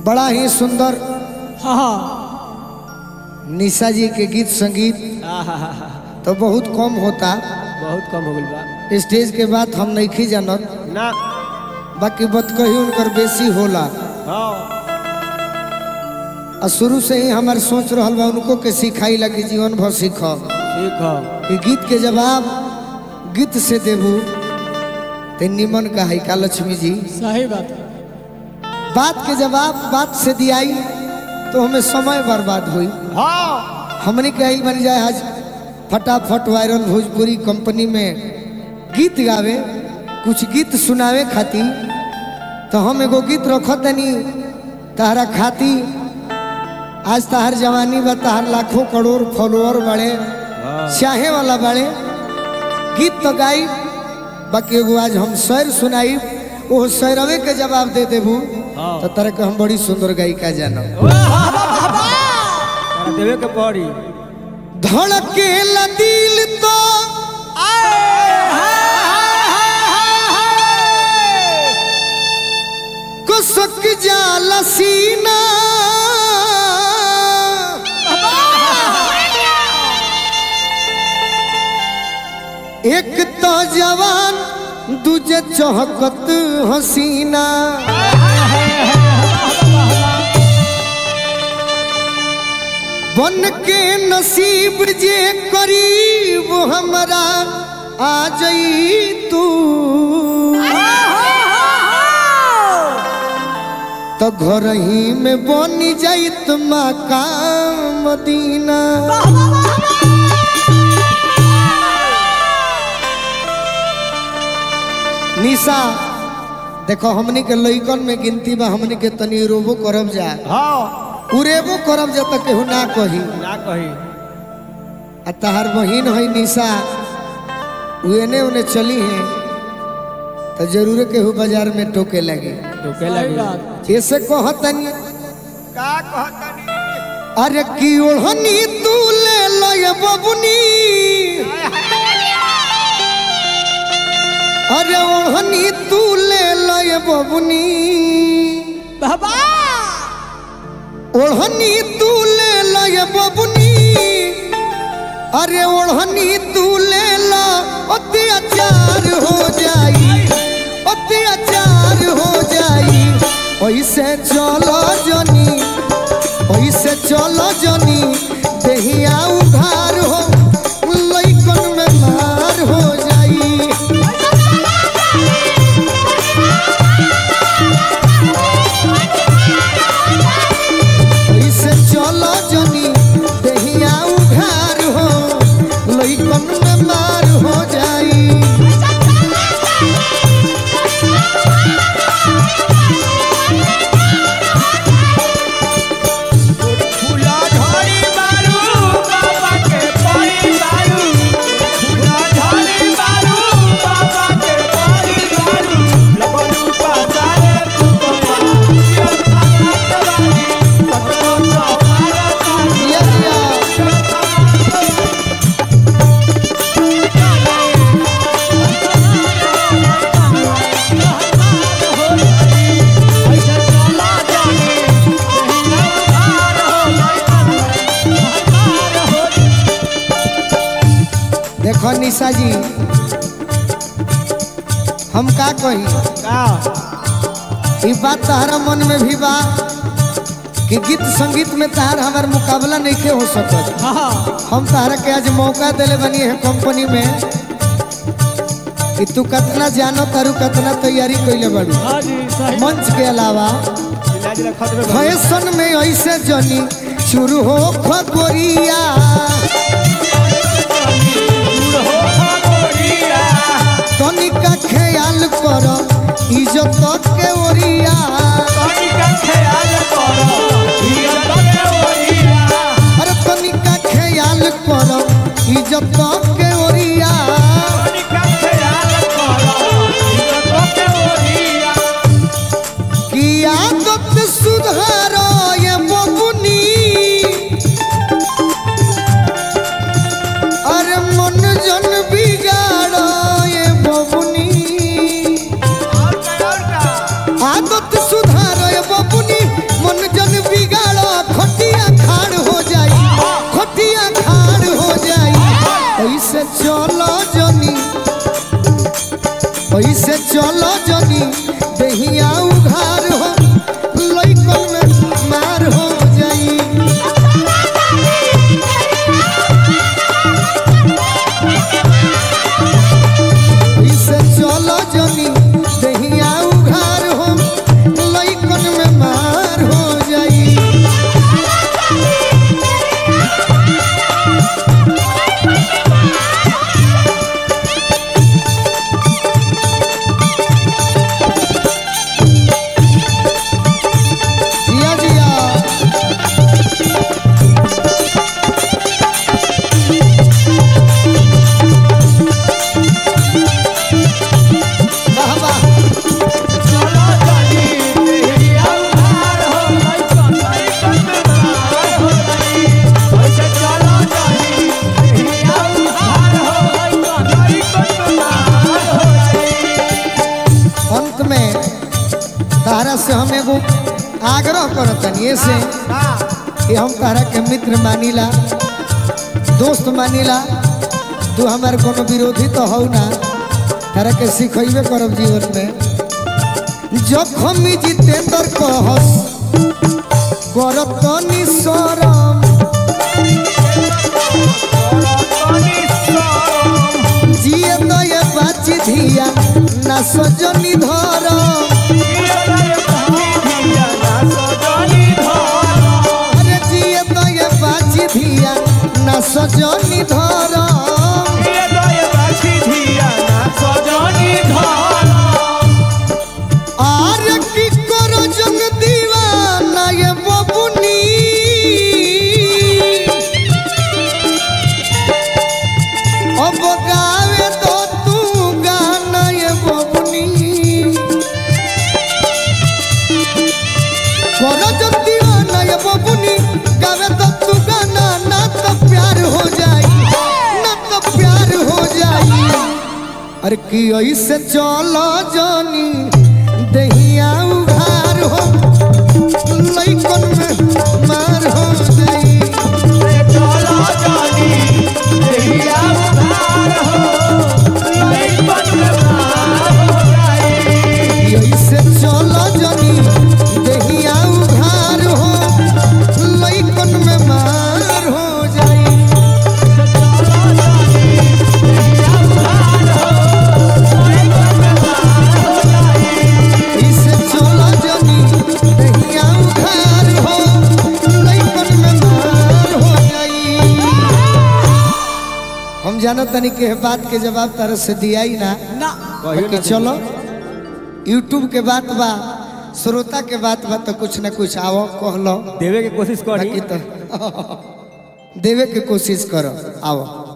बड़ा ही सुंदर हाँ हाँ निशा जी के गीत संगीत आहाहाहा, तो बहुत कम होता बहुत कम हो गइल बा स्टेज के बाद हम नहीं जानत ना बाकी बत कही उनकर बेसी होला हाँ और शुरू से ही हमार सोच रहल बा उनको के सिखाई लगी जीवन भर सीख ठीक है कि गीत के जवाब गीत से देबू ते निमन का है का लक्ष्मी जी सही बात है बात के जवाब बात से दियाई तो हमें समय बर्बाद हुई हाँ हमने कही बन जाए आज फटाफट वायरल भोजपुरी कंपनी में गीत गावे कुछ गीत सुनावे खातिर तो हम एगो गीत रखो तनी तहरा खाती आज तहार जवानी बा तहार लाखों करोड़ फॉलोअर बड़े चाहे वाला बड़े गीत तो गाई बाकी एगो आज हम शैर सुनाई वो शैरवे के जवाब दे देबू हाँ। तो तरह के हम बड़ी सुंदर गायिका जानो तारा देवे के पड़ी धड़केला दिल तो कुसक जाला सीना एक तो जवान दूजे चौहकत हसीना बन के नसीब जे करीब हमरा आ जई तू तो घर ही में बनी जाइत मकाम मदीना निशा देखो हमनी के लइकन में गिनती बा हमनी के तनी रोबो करब जा हाँ उरेबो करब जा तक केहू ना कही ना कही आ तहार बहिन है निशा उन्हें उन्हें चली है तो जरूर केहू बाजार में टोके लगी टोके लगी ऐसे कहतनी का कहतनी अरे की ओढ़नी तू ले लो ये बबुनी अरे ओढ़नी तू ले लो ये बबुनी बाबा ओढ़नी तू ले लो ये बबुनी अरे ओढ़नी तू ले लो अत्याचार हो जाई अत्याचार हो जाई ऐसे चलो जनी ऐसे चलो जनी देहिया उधार हो लइकन में मार हो जाई ऐसे चलो जनी देहिया उधार हो लइकन में मार हो जाई फूला झड़ी बारू बाबा के पड़ी बारू फूला झड़ी बारू बाबा के पड़ी बारू लगलू पासारे तू बाबा ये थाना तवानी पकड़ो सवारा तानी ये दिया। ऐसे चला जाने देहिया उधार हो उधार हो देखो निशा जी हम का कही का ई बात तहरा मन में भी बा कि गीत संगीत में तहार हमार मुकाबला नहीं के हो सकत हाँ हम तहरा के आज मौका दिले बनी है कंपनी में कि तू कितना जानो तारू कितना तैयारी कैले बाड़ू हाँ जी सही मंच के अलावा इलाज रखत में फैशन में ऐसे जनी शुरू हो खगोरिया तनिका ख्याल कर इज्जत के ओरिया अरे तनिका ख्याल कर इज्जत के ओरिया की आदत सुधार ये बबुनी ऐसे चलो जनी दहिया उघार हो लइकन में मार हो जाई ऐसे चलो जनी दहिया उघार हो लइकन में मार हो जाई जिया जिया वाह वाह चलो जानी देहिया उधार हो लइकन लइकन मार हो जाई ऐसे चलो जानी देहिया उधार हो लइकन लइकन मार हो जाई अंत में तारा से हम एगो आग्रह करतनी ऐसे कि हम तारा के मित्र मानिला दोस्त मानिला तू हमार कोनो विरोधी तो हौ ना तारा के सिखैबे करब जीवन में जखम जितेंद्र कहस करत निसरम जिए तो ये बाची धिया ना सजनी धरम अरे जिए तो ये बाची धिया ना सजनी धरम আর কি করো জগ দিওয়ানা এ ববুনি অবগাবে তো তু গানা এ ববুনি করো জগ দিওয়ানা এ ববুনি গাবে তো তু গানা না তো প্যার हो जाई ना तो प्यार हो जाई अरे की ऐसे चलो जानी दहिया उघार हो लइकन में मार हो जाई ऐसे चलो जानी दहिया उघार हो लइकन में मार हो जाई ऐसे चलो जानी दहिया उघार हो लइकन में मार हो जाई हम जानो तनी के बात के जवाब तरह से दिया ही ना बाकी चलो यूट्यूब के बात बा श्रोता के बात बा तो कुछ ना कुछ आओ कहलो देवे के कोशिश करी बाकी तो देवे के कोशिश करो आओ